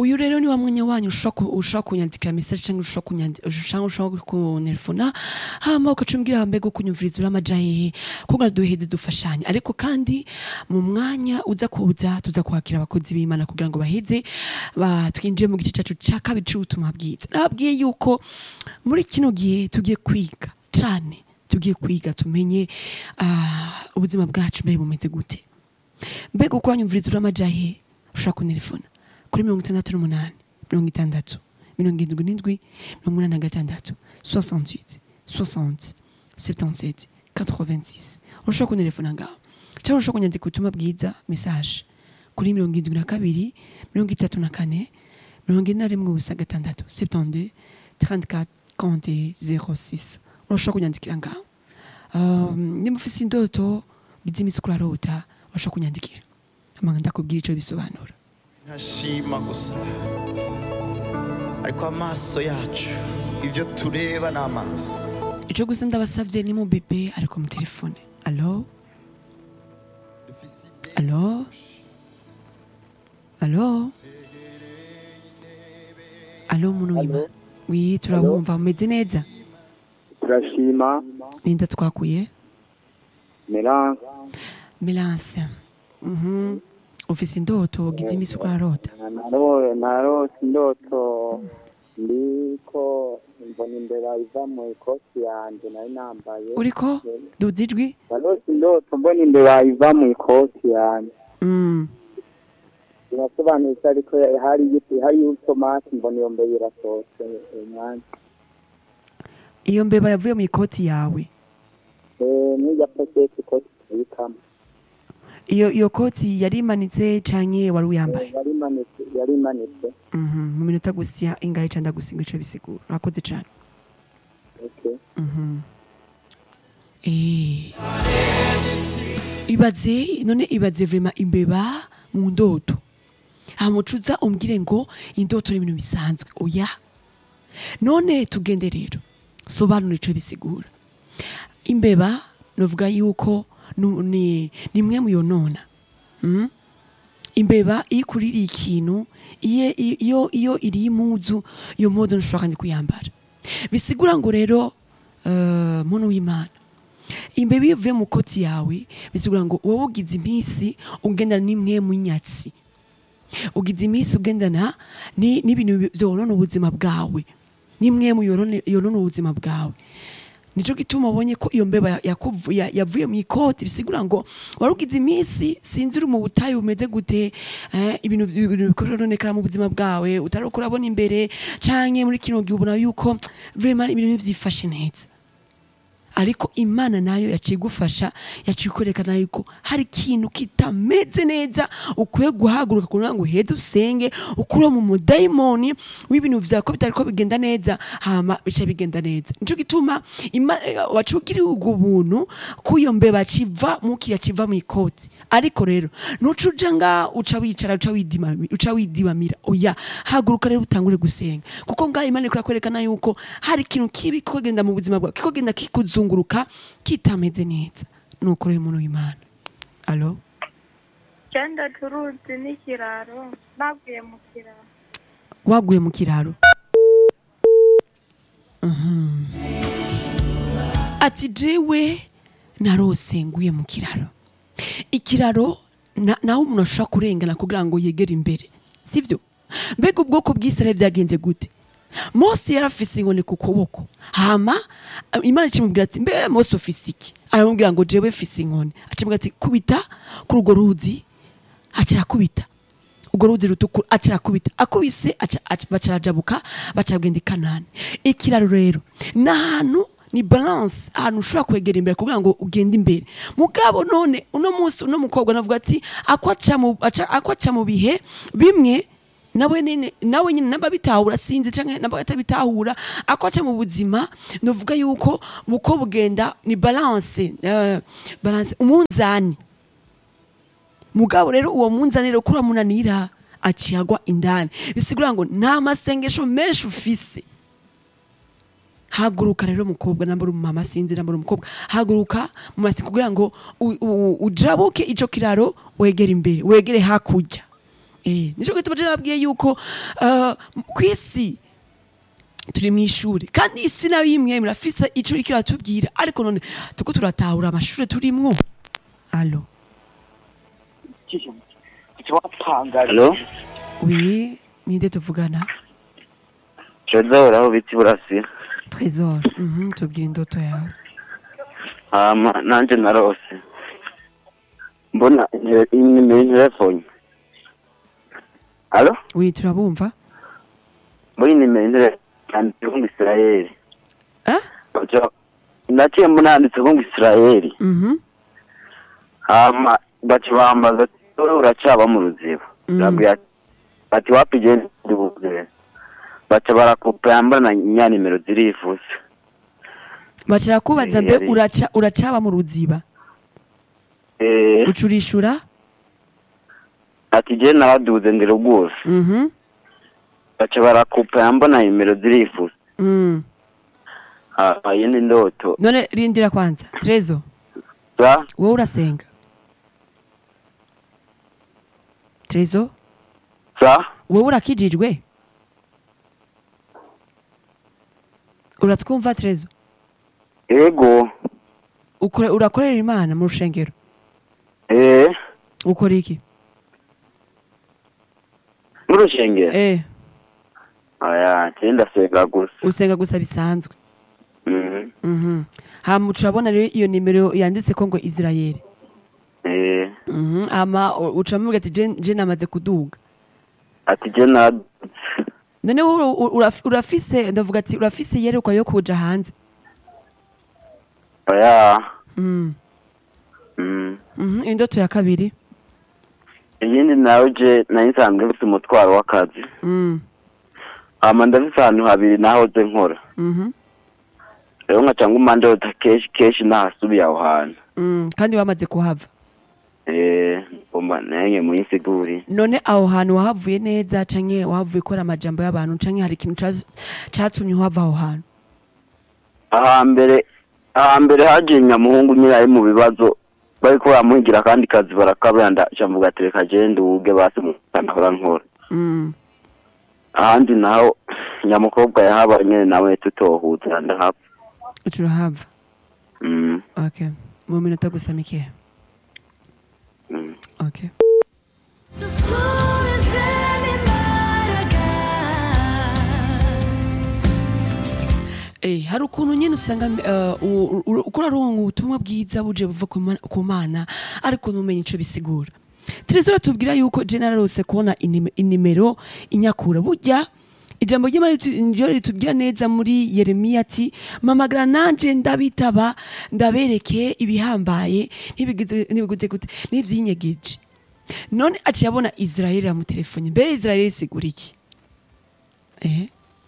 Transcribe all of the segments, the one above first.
uyu rero ni wa mwanya wanyu ushobora ku- ushobora kunyandikira message cyangwa ushobora kunyandi- cyangwa ushobora kuntelefona hama ukacumbwira mbega kunyumviriza uri amaja hehe kugira duheze dufashanye ariko kandi mu mwanya uza kuza tuza kwakira abakozi b'imana kugira ngo baheze ba- twinjire mu gice cyacu cya kabiri cy'ubutumwa bwiza nababwiye yuko muri kino gihe tugiye kwiga cyane tugiye kwiga tumenye ah, ubuzima bwacu mbere bumeze gute mbega uko uranyumviriza uri amaja hehe ushobora kuntelefona kuri mirongo itandatu n'umunani mirongo itandatu mirongo irindwi n'indwi mirongo umunani na gatandatu 68 60 77 86 urashobora kuntelefona ngaho cyangwa urashobora kunyandika ubutumwa bwiza message kuri mirongo irindwi na kabiri mirongo itatu na kane mirongo ine na rimwe ubusa gatandatu 72 34 40 06 urashobora kunyandikira ngaho um, niba ufite indoto bizimisi kurarota urashobora kunyandikira amanga ndakubwira icyo bisobanura ntashima gusa ariko amaso yacu ibyo tureba ni amaso icyo gusa ndabasabye ni mu bebe ariko mu telefone alo alo alo alo muntu wima wi turabumva mumeze neza turashima ninda twakuye meranse melance mhm ufise indoto ugize imisi urarota narose indoto ndiko mbona imbeba iva mu ikoti yanjye nari nambaye uriko duza ijwi narose indoto mbona imbeba iva mu ikoti yanjye Mm. birasobanuye ko ariko hari hari utomati mbona iyo mbeba irasohotse umwanya iyo mbeba yavuye mu ikoti yawe n'ijya paketi ikoti tuyikamo iyo iyo koti yari imanitse canke wari uyambaye yari imanitse yari imanitse Mhm, mu minota gusa ingahe ca ndagusinga ico bisigura urakoze cane okay. Eh. ibaze none ibaze vrema imbeba mu ndoto hamucuza umbwire ngo indoto ni ibintu bisanzwe oya none tugende rero sobanura ico bisigura imbeba novuga yuko nu- ni nimwe muyonona mm? imbeba iyo ikuririye ikintu iyo iyo iyo iriye impuzu iyo mpuzu ntushobora kandi kuyambara bisigura ngo rero uh, muntu w'imana imbeba iyo ivuye mu koti yawe bisigura ngo wowe ugize iminsi ugendana n'imwe mu nyatsi ugize iminsi ugendana ni- n'ibintu byonona ubuzima bwawe n'imwe mu yorone- yonona ubuzima bwawe nico gituma ubonye ko iyo mbeba yakuvu- ya- yavuye mu ikoti bisigura ngo wari ugize iminsi sinzi uri mu butayu bumeze gute eh, ibintu ibintu bikoronekera mu buzima bwawe utari uko urabona imbere canke muri kino gihe ubona yuko vraiment ibintu ntivyifashe neza ariko imana nayo yaciye igufasha yaciye ikwerekana yuko hari ikintu kitameze neza ukwiye guhaguruka kugira ngo uheze usenge ukure mu mudayimoni w'ibintu vyawe ko bitari ko bigenda neza hama bica bigenda neza nico gituma Ima- eh, waciye ugiriye ubwo buntu ko iyo mbeba civa mukiya civa mu ikoti ariko rero nuca uja nga uca wicara uca widimami- uca widibamira oya haguruka rero utangure gusenga kuko ngaho imana ikora kwerekana yuko hari ikintu kibi kikogenda mu buzima bwawe kikogenda kikuzunguruka kitameze neza nuko rero umuntu w'imana alo Genda turuzi n'ikiraro naguye mu kiraro waguye mu kiraro Mhm. ati jewe narose nguye mu kiraro ikiraro na- naho umuntu ashobora kurengana kugira ngo yegere imbere sivyo mbega ubwoko bw'isirayeli byagenze gute mose yari afise inkoni ku kuboko hama imana icimubwira ati mbe mose ufise iki aramubwira ngo jewe mfise inkoni acimubwira ati kubita kuri urwo ruzi acirakubita urwo ruzi rutukura acirakubita akubise aca- aca- bacarajabuka bacagenda i kanani ikiraro rero ni ahantu ni balance ahantu ushobora kwegera imbere kugira ngo ugende imbere mugabo none uno munsi uno mukobwa navuga ati akwaca mu aca- akwaca mu bihe bimwe nawe nyine nawe nyine namba bitahura sinzi canke namba atabitahura akwaca mu buzima novuga yuko buko bugenda ni balance eh, balance umunzani mugabo rero uwo munzani rero kuri munanira aciyagwa indani bisigura ngo nta masengesho menshi ufise haguruka rero mukobwa nambara umumama sinzi nambara umukobwa haguruka mu masengesho kugira ngo u- u- ujabuke ico kiraro wegere imbere wegere hakurya eh nico gituma je nabwiye yuko uh, kwisi turi mu ishuri kandi isi nayo imwe murafise ico iriko iratubwira ariko none tuko turatahura amashure turimwo alo Halo, oui ninde tuvugana Trezor aho biti burasi. trésor mhm tubwira indoto yawe Hama nanje narose. Mbona inimero telefone. Halo, oui turabumva muri nimero yanditse ngo Israel. ah Baca naciye mbona yanditse ngo Israel. mhm Hama baca bambaza ati "Wowe uracaba mu ruziba. Mm. Ndabwira ati ati wapi je ndi buze. Baca barakupa yambana nya nimero zirifuse. bacira kubaza Eh, mbe yari- uraca uracaba mu ruziba Eh, ucurishura ati je naraduze ndi rwose. mhm baca barakupa yambona nimero zirifuse. mm. Ah, iyi ni ndoto. none rindira kwanza trezo Sa, wowe urasenga trezo sa, wowe urakijijwe uratwumva trezo ego, Ukore- urakorera imana mu rushengero eh, ukora iki n'urushengero. eh Aya, cyenda senga gusa. usenga gusa bisanzwe Mhm. mhm hama turabona rero iyo nimero yanditse ko ngo israel Eh, mhm hama u- ucamubwira ati je je namaze kuduga ati je na none wowe u- uraf- urafise ndavuga ati urafise yerekwa yo kuja hanze aya. mm. Mhm. mhm indoto ya kabiri Iyindi nawe je nari nsanzwe mfite umutwaro w'akazi. mm. Hama ndafise ahantu habiri nahoze nkora. mhm Rero nkaca nguma ndota kenshi kenshi nahasubiye aho hantu. mm. kandi wamaze kuhava Eh, ngomba nange muyisiguri. none aho hantu wahavuye neza canke wahavuye ukora amajambo y'abantu canke hari ikintu ca- catumye uhava aho hantu ahambere ahambere haje nyamuhungu nyine ari mu bibazo bariko baramuhigira akandi kazi barakabanda camvuga ati reka je nduge basi mukanahora nkora mm. ahandi naho nyamukobwa yahabaye nyene nawe tutohuza ndahapfa uturahava mm, okay mu minota gusa mikeya mm. okay Eh, hari ukuntu nyine usanga uh, u- u- uko uraronka ubutumwa bwiza buje buva ku Mana- ku mana ariko ntumenye ico bisigura terezora tubwira yuko je nararose kubona inime- inimero inyakura burya ijambo ry'imana ritu- niryo ritubwira neza muri yeremiya ati mamagara nanje ndabitaba ndabereke ibihambaye ntibigize- ntibiguze gute n'ivyinyegeje none aciye abona israeli yamutelefone mbe israeli isigura iki eh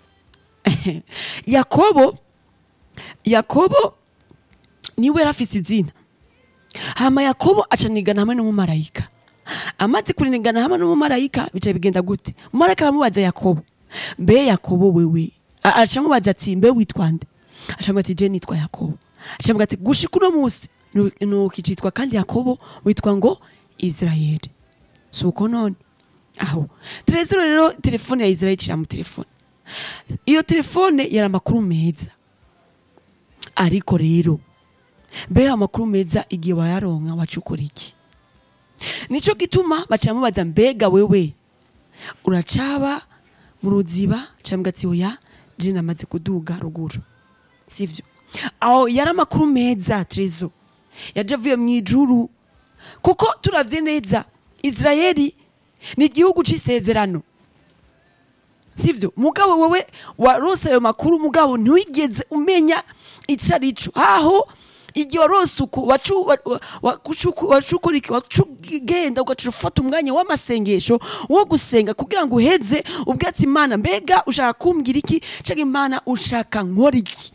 yakobo yakobo niwe yari afise izina hama yakobo acanigana hamwe n'umumarayika amaze kurinigana hamwe n'umumarayika bica bigenda gute umumarayika aramubaza yakobo mbe yakobo wewe A- acamubaza ati mbe witwa nde acamubaza ati je nitwa yakobo acamubaza ati gushika uno musi nu- nukicitwa kandi yakobo witwa ngo israeli si uko none aho terezero rero telefone ya israeli icira mu telefone iyo telefone yari amakuru meza ariko rero mbe amakuru meza igihe wayaronka waca ukora iki nico gituma baca mubaza mbega wewe uracaba mu ruziba cambwa ati oya je namaze kuduga ruguru sivyo aho yari amakuru meza trezo yaje avuye mu ijuru kuko turavye neza israeli ni igihugu c'isezerano sivyo mugabo wewe warose ayo makuru mugabo ntiwigeze umenya ico arico aho igihe warose uko wacu- wa- wa- wacuku- wacukura iki wacugenda ugaca ufata umwanya w'amasengesho wo gusenga kugira ngo uheze ubwatsi imana mbega ushaka kumbwira iki canke imana ushaka nkora iki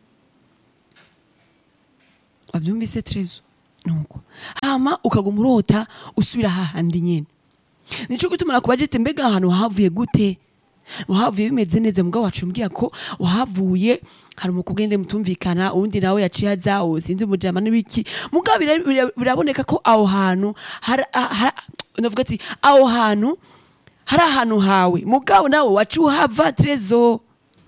wabyumvise trezo nuko hama ukaguma urota usubira hahandi nyene nico gituma nakubajete mbega ahantu wahavuye gute wahavuye bimeze neza mugabo wacu mbwira ko wahavuye hari umukugende mutumvikana uwundi nawe yaciye aza uwo sinzi umujama n'ibiki mugabo bira- bira- biraboneka ko aho hantu hari- ha- ha- ndavuga ati aho hantu hari ahantu hawe mugabo nawe waca uhava trezo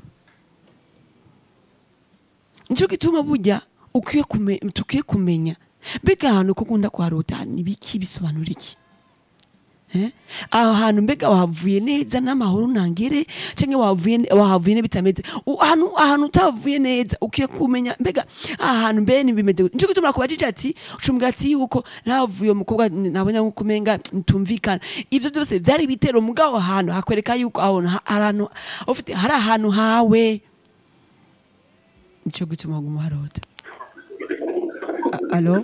nico gituma burya ukwiye kume- tukwiye kumenya mbega ahantu ko ukunda kuharota ni biki bisobanura iki Eh? aho hantu mbega wahavuye neza n'amahoro ntangere cyangwa wahavuye wahavuye ne bitameze U- ahantu ahantu utavuye neza ukwiye kumenya mbega aha hantu mbe nibimeze gute nico gituma kubajije ati ucumbwa ati yuko navuye umukobwa nabonye nko kumenga ntumvikana ivyo byose byari bitero mugabo ahantu hakwereka yuko aho ha- ahantu ufite hari ahantu hawe nico gituma guma harota A- alo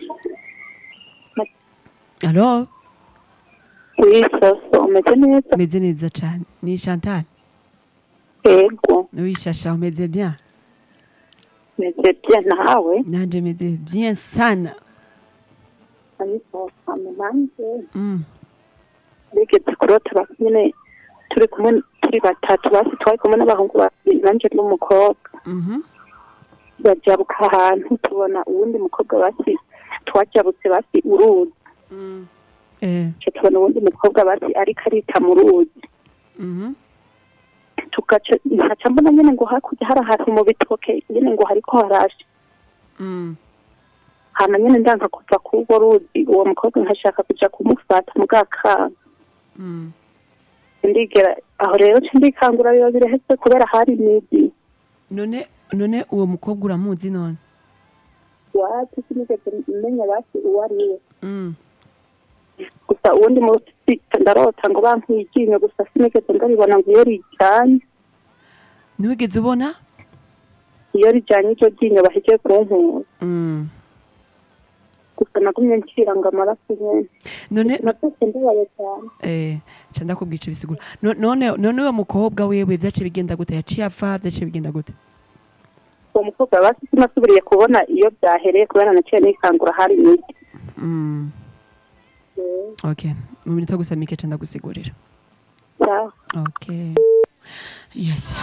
alo wisoso umeze neza meze neza cyane ni chantal yego wishasha umeze bien meze bye nawe nanje meze bien sana ariko hano nanjye mm. bigeze kurota basi nyine turi kumwe turi batatu basi twari kumwe n'abahungu babiri nanjye n'umukobwa mhm bajabuka ahantu tubona uwundi mukobwa basi twajabutse basi uruzi eh Ca tubona uwundi mukobwa basi ariko arita mu ruzi mhm tugaca nkaca mbona nyine ngo hakurya hari ahantu mu bitoke nyine ngo hariko harashe mm. hama nyine ndanka kuva k'urwo ruzi uwo mukobwa nkashaka kuja kumufata mu bwakanga mm. ndigera aho rero ca ndikangura biba biraheze kubera hari imigi none none uwo mukobwa uramuzi none wacu sinigeze menya basi uwo ari we mm. gusa uwundi munsi ndarota ngo bankwiye iryinyo gusa sinigeze ndaribona ngo iyo rijyanye ntiwigeze ubona iyo rijyanye iryo ryinyo bahejeje kunkura mm. gusa nagumye ncira ngo amaraso nyene none no, nabyose ndabaye cyane eh ca ndakubwira ico bisigura No- none none uwo mukobwa wewe vyace bigenda gute yaciye apfa vyace bigenda gute uwo mukobwa basi sinasubiriye kubona iyo byahereye kubera naciye nikangura hari imigi mm. okay mu minota gusa mike ca ndagusigurira sawa Okay. Yes.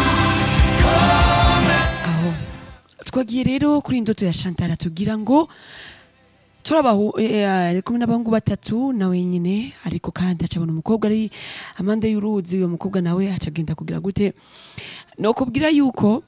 Aho. Twagiye rero kuri indoto ya Chantal tugira ngo turabahu eh, ari kumwe n'abahungu batatu nawe nyine ariko kandi acabona umukobwa ari amande y'uruzi uwo mukobwa nawe acagenda kugira gute no kubwira yuko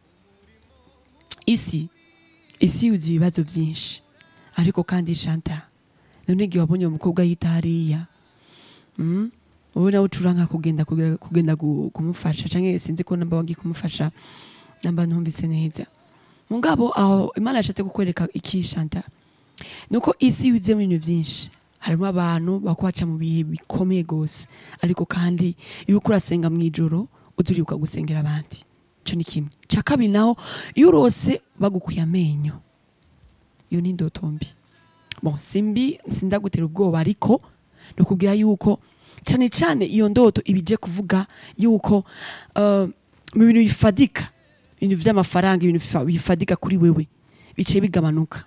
isi isi yuzuye ibibazo byinshi ariko kandi Chantal none igihe wabonye uwo mukobwa yita hariya mm? wowe nawe ucuranka kugenda kugenda, kugenda gu- kumufasha canke sinzi ko namba wagiye kumufasha namba ntumvise neza mugabo aho imana yashatse kukwereka iki Chantal nuko isi yuzuyemo ibintu byinshi harimo abantu bakwaca mu bihe bikomeye gose ariko kandi iyo uriko urasenga mu ijoro uturibuka gusengera abandi ico ni kimwe ca kabiri naho iyo urose bagukuye amenyo iyo ni indoto mbi bon simbi sindagutera ubwoba ariko nukubwira yuko cyane cyane iyo ndoto ibije kuvuga yuko uh, mu bintu bifadika ibintu vy'amafaranga ibintu bifa- bifadika kuri wewe bice bigabanuka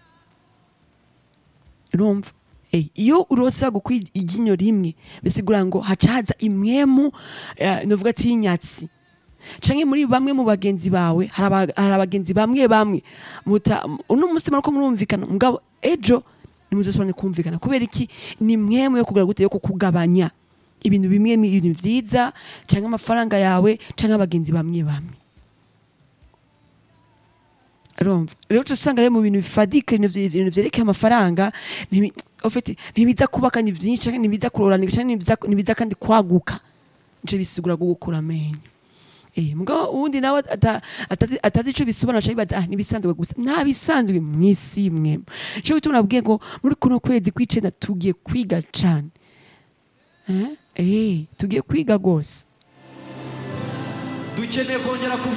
urumva Eh, iyo urose bagukwiye iryinyo rimwe bisigura ngo haca haza imwemu uh, novuga ati y'inyatsi canke muri bamwe mu bagenzi bawe hari aba- hari abagenzi bamwe bamwe muta uno musi mariko murumvikana mugabo ejo nimuzosubirane kumvikana kubera iki ni mwemu yo kugura gute yo kukugabanya ibintu bimwe mi- ibintu vyiza canke amafaranga yawe canke abagenzi bamwe bamwe urumva rero uca usanga rero mu bintu bifadika ibintu vye- ibintu vyerekeye amafaranga ntibi- ufite ntibiza kubakanya vyinshi canke ntibiza kuroranika canke ntibiza- ntibiza kandi kwaguka nico bisigura gukura amenyo Eh, mugabo uwundi nawe ata- atazi atazi ico bisobanura aca yibaza ah nibisanzwe gusa nta bisanzwe mw'isi mwe ico gituma nabwiye ngo muri kuno kwezi kw'icenda tugiye kwiga cane eh eh tugiye kwiga gose dukeneye kongera ku